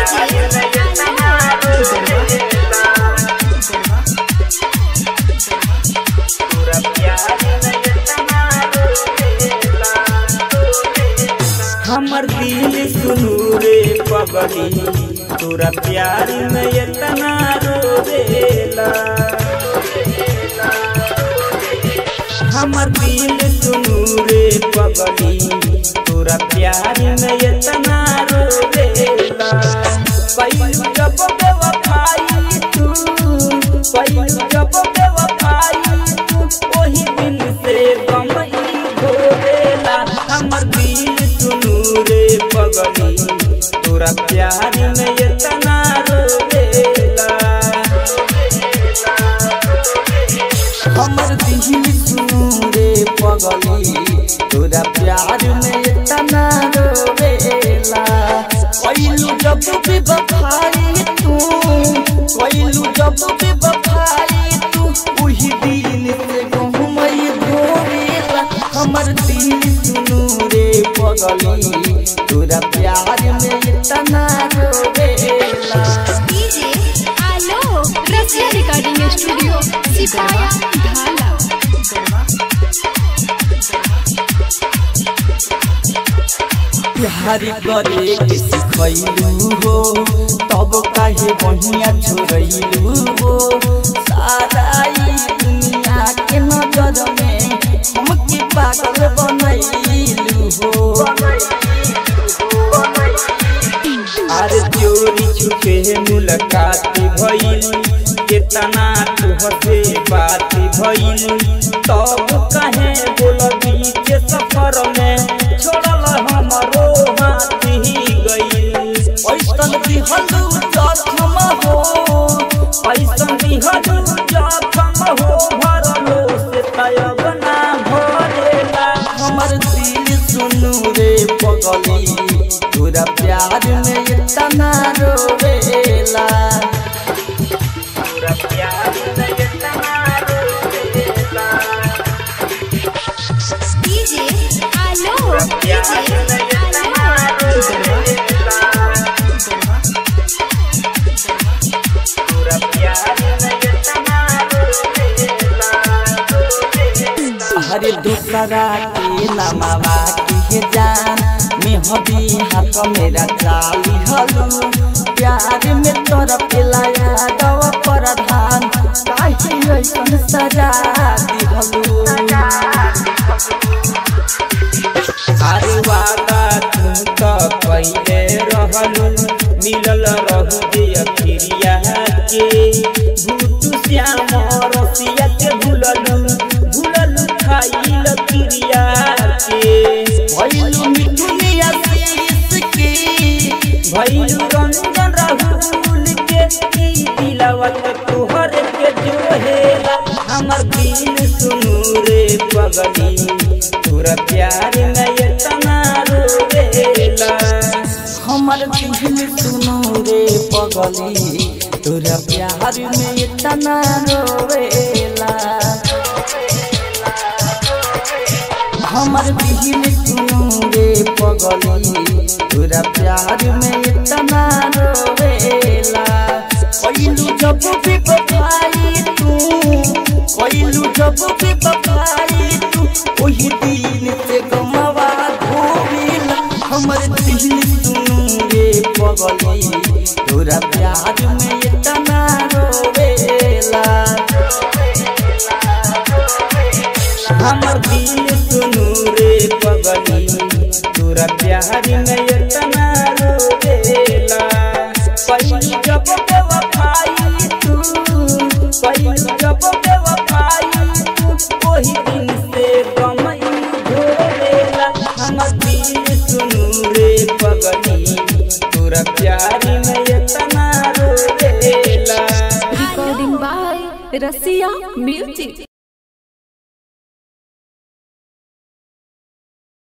हमर दिल सुनू रे पगली तोरा प्यार में इतना रोवेला हमर दिल सुनू रे पगली तोरा प्यार में इतना रोवेला पहिलू जब बेवफाई तू पहिलू जब बेवफाई तू ओही दिन से गम ई घोरेला हमर दिल सुनू रे पगली तोरा प्यार में इतना रोवेला हमर दिल सुनू रे पगली तोरा प्यार में इतना रोवेला कोइलू जब भी बखाई तू कोइलू जब भी बखाई तू वही दिन से गहुमई धोवेला हमर दिल सुनू रे पगली तोरा प्यार में इतना रोवेला डीजे आलोक रसिया रिकॉर्डिंग स्टूडियो सिपाया ढाला प्यार करे के सिखैलू हो तब काहे बहिया छोड़ैलू हो सारा ई दुनिया के नजर में हमके पागल बनैलू हो अरे चोरी छुपे मुलाकात भइल केतना तुहसे बात भइल तब कहे बोल बीच सफर में छोड़ल हमरो हाथ ही गइल ऐसन दिहलू जखम हो ऐसन दिहलू जखम हो भरलो से तयब ना भरेला हमर दिल सुनू रे पगली तोरा प्यार में इतना रोवेला पूरा प्यार में इतना रोवेला डीजे आलोक डीजे आलोक हरे दूसरा के नमावा के जान मेहदी हाथ मेरा चाली हलू प्यार में तोरा पिलाया दव प्रधान काहे ऐसन सजा दिहलू अरे वादा तू तो पहले रहलू मिलल रहू जे अखिरिया के भूत श्याम रसिया के भूललू भूललू खाइल क्रिया के भइलू मिठुनिया शीश के भइलू रंजन राहुल के ई दिलवा के तोहर के जोहेला हमर दिल सुनू रे पगली तोरा प्यार में इतना रोवेला हमर दिल सुनो रे पगली तोरा प्यार में इतना रोवेला हमर दिल सुनो रे पगली तोरा प्यार में इतना रोवेला कोइलू जब भी बखाई तू कोइलू जब भी बखाई तू ओही दिन से गमवा धोवेला हमर दिल सुनू रे पगली तोरा प्यार में इतना रोवेला हमर दिल सुनू रे पगली तोरा प्यार में इतना रोवेला पहिली जब बेवफाई तू पहिली जब बेवफाई तू ओही दिन से गम ई घोरेला हमर दिल सुनू रे पगली तोरा प्यार में इतना रोवेला रिकॉर्डिंग बाय रसिया म्यूजिक